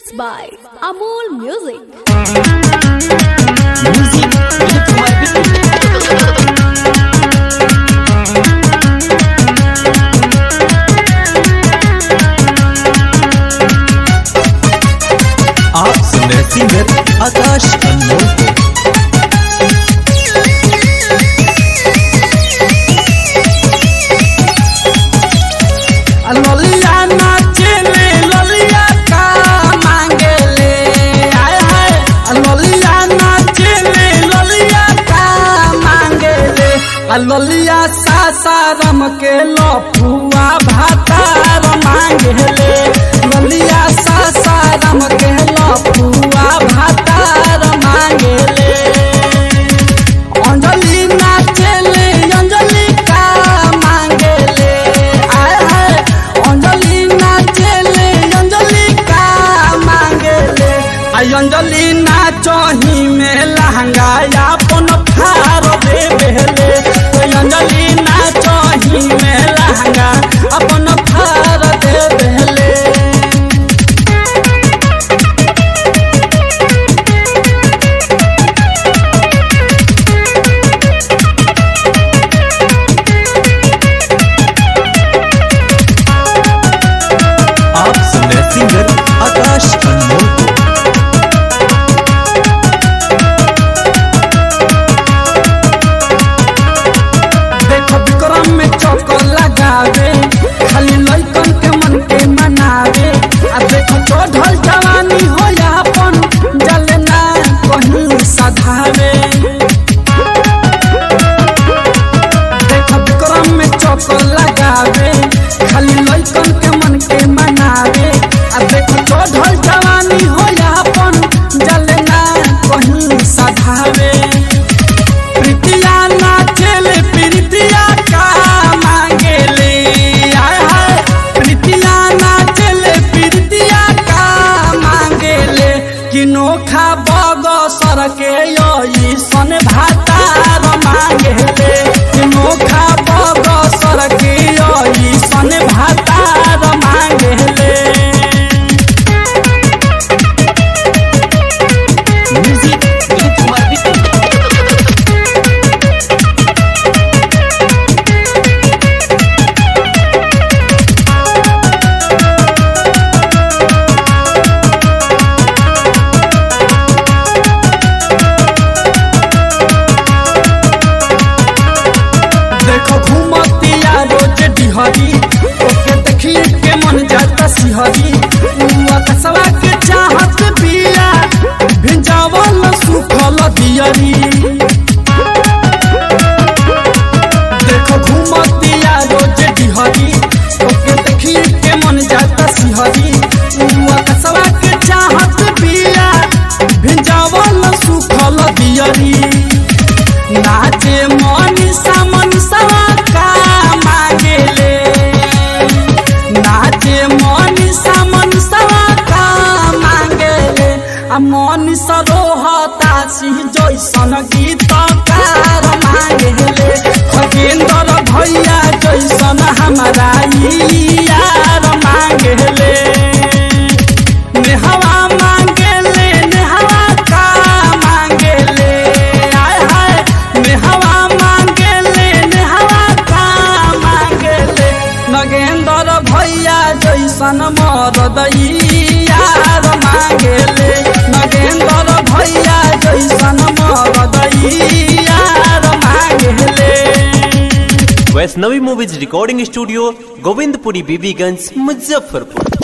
Presents by Amol Music. Music Electromagnetic. आप सुन रहे सिंगर आकाश अनमोल को ललिया नाचेले ललिया का मांगेले आय हाय ललिया नाचेले ललिया का मांगेले आ ललिया सासारम के लफुआ भातार मांगेले ललिया सासारम के लफुआ भातार मांगेले अंजलि नाचेले अंजलि का मांगेले आय हाय अंजलि नाचेले अंजलि का मांगेले आई अंजलि नाचही में लहंगा अपन फार दे बेले ओय अंजलि नाचही में लहंगा अपन फार दे बेले आप सुन रहे सिंगर आकाश अनमोल को देखो विक्रम में चक्कर लगावे खाली लइकन के मन के मनावे आ देखो चढ़ल जवानी हो अपन जलना कहीं सधावे देखो विक्रम में चक्कर लगावे खाली लइकन के मन के मनावे आ देखो चढ़ल जवानी हो अपन जलना कहीं सधावे प्रीतिया नाचेले प्रीतिया का मांगेले आय हाय प्रीतिया नाचेले प्रीतिया का मांगेले कि नोखा बगसर के यही सन भातार मांगेले कि नोखा बगसर के यही सन भातार मांगेले म्यूजिक इलेक्ट्रोमैग्नेटिक देखो घूमतिया रोज डिहरी ओके देखिए के मन जाता सिहरी उआ कसवा के चाहत बिया भिंजावल सुखल दियरी देखो घूमतिया रोज डिहरी ओके देखिए के मन जाता सिहरी उआ कसवा के चाहत बिया भिंजावल सुखल दियरी नाचे मनीषा मनीषा का मांगेले नाचे मनीषा मनीषा का मांगेले आ मनीषा रोहता सिंह जैसन गीतकार मांगेले खगेंद्र भैया जैसन हमारा ई यार मांगेले नेहवा मांगेले नेहवा का मांगेले आय हाय नेहवा मांगेले नेहवा का मांगेले नगेंद्र भैया जैसन मरद ई यार मांगेले नगेंद्र भैया जैसन मरद ई यार मांगेले Vaishnavi movies recording studio Govindpuri Bibiganj Muzaffarpur